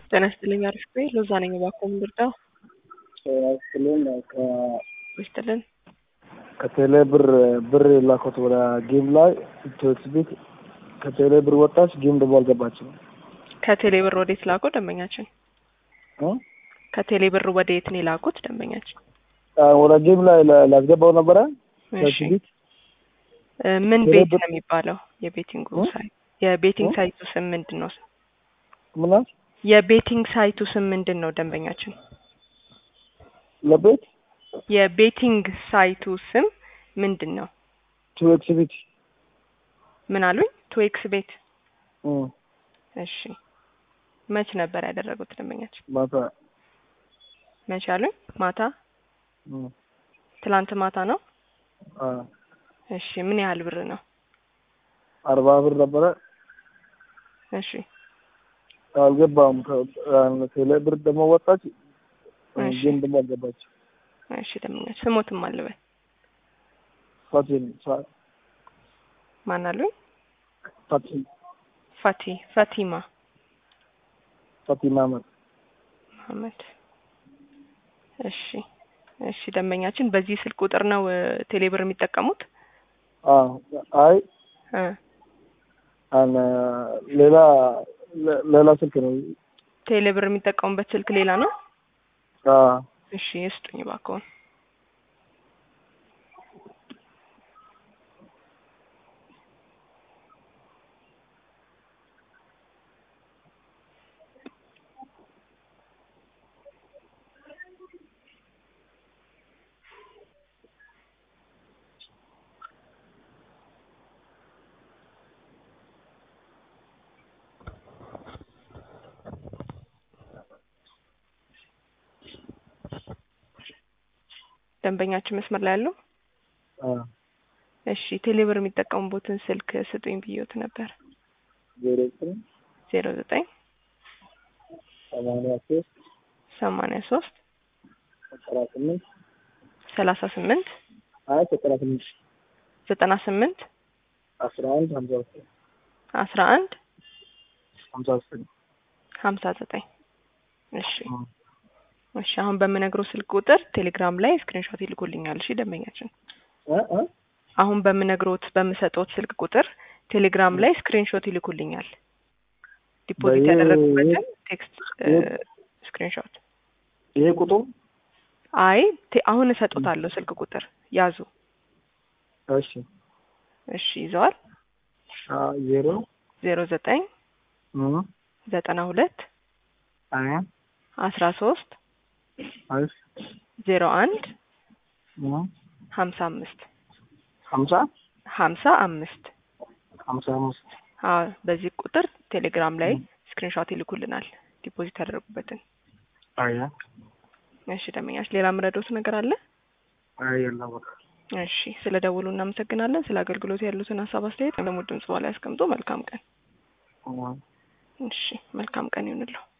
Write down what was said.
ጤና ይስጥልኝ። አሪፍ ቆይ። ሎዛ ነኝ። እባክዎ ምን ልርዳው? ስልን ይስጥልን። ከቴሌ ብር ብር የላኩት ወደ ጌም ላይ ቶክስ ቤት ከቴሌ ብር ወጣች፣ ጌም ደግሞ አልገባችም። ከቴሌ ብር ወዴት ላኩ ደንበኛችን? እ? ከቴሌ ብር ወዴት ነው የላኩት ደንበኛችን? አ፣ ወደ ጌም ላይ ላ- ላስገባው ነበረ ቶክስ እሺ ቤት እ፣ ምን ቴሌ ቤት ብር- ነው የሚባለው? የቤቲንግ እ? ሳይት የቤቲንግ እ? ሳይቱ ስም ምንድን ነው? ምናት የቤቲንግ ሳይቱ ስም ምንድን ነው ደንበኛችን? ለቤት የቤቲንግ ሳይቱ ስም ምንድን ነው? ቶክስ ቤት ምን አሉኝ? ትዌክስ ቤት። እ፣ እሺ መች ነበር ያደረጉት ደንበኛችን? ማታ መች አሉኝ? ማታ። እ፣ ትላንት ማታ ነው። አ፣ እሺ ምን ያህል ብር ነው? አርባ ብር ነበረ እሺ አልገባም። ከ- አ፣ ቴሌ ብር ደግሞ ወጣች፣ እ፣ እሺ ጌም ደግሞ አልገባች። እሺ ደንበኛችን ስሞትም አልበል ፋቲን ፋ- ማን አሉኝ? ፋቲን ፋቲ ፋቲማ ፋቲማ አህመድ መሀመድ። እሺ እሺ ደንበኛችን በዚህ ስልክ ቁጥር ነው እ፣ ቴሌብር የሚጠቀሙት? አ፣ አይ እ አነ ሌላ ለ- ሌላ ስልክ ነው። ቴሌብር የሚጠቀሙበት ስልክ ሌላ ነው? አ፣ እሺ ይስጡኝ እባክዎን። ደንበኛችን መስመር ላይ ያለው አ፣ እሺ ቴሌብር የሚጠቀሙበትን ስልክ ስጡኝ ብዬዎት ነበር። ዜሮ ዘጠኝ ዜሮ ዘጠኝ ሰማንያ ሶስት ሰማንያ ሶስት ዘጠና ስምንት ሰላሳ ስምንት አይ ዘጠና ስምንት ዘጠና ስምንት አስራ አንድ ሀምሳ ዘጠኝ አስራ አንድ ሀምሳ ዘጠኝ ሀምሳ ዘጠኝ እሺ እሺ አሁን በምነግረው ስልክ ቁጥር ቴሌግራም ላይ ስክሪንሾት ይልኩልኛል። እሺ ደንበኛችን እ እ አሁን በምነግሮት በምሰጠውት ስልክ ቁጥር ቴሌግራም ላይ ስክሪንሾት ይልኩልኛል። ዲፖዚት በይሄ- ያደረጉበትን ቴክስት ይሄ- ስክሪንሾት። ይሄ ቁጥር አይ ቴ- አሁን እሰጦታለሁ ስልክ ቁጥር ያዙ። እሺ እሺ ይዘዋል። አ፣ ዜሮ ዜሮ ዘጠኝ እ ዘጠና ሁለት አይ አስራ ሶስት አይ ዜሮ አንድ እ ሀምሳ አምስት ሀምሳ ሀምሳ አምስት ሀምሳ አምስት አዎ በዚህ ቁጥር ቴሌግራም ላይ ስክሪንሾት ይልኩልናል ዲፖዚት ያደረጉበትን። አይ እሺ ደመኛች ሌላ ምረዶት ነገር አለ? አይ የለም በቃ እሺ ስለ ደውሉ እናመሰግናለን። ስለ አገልግሎት ያሉትን ሀሳብ አስተያየት ደግሞ ድምጽ በኋላ ያስቀምጡ። መልካም ቀን። እ እሺ መልካም ቀን ይሁንልዎ።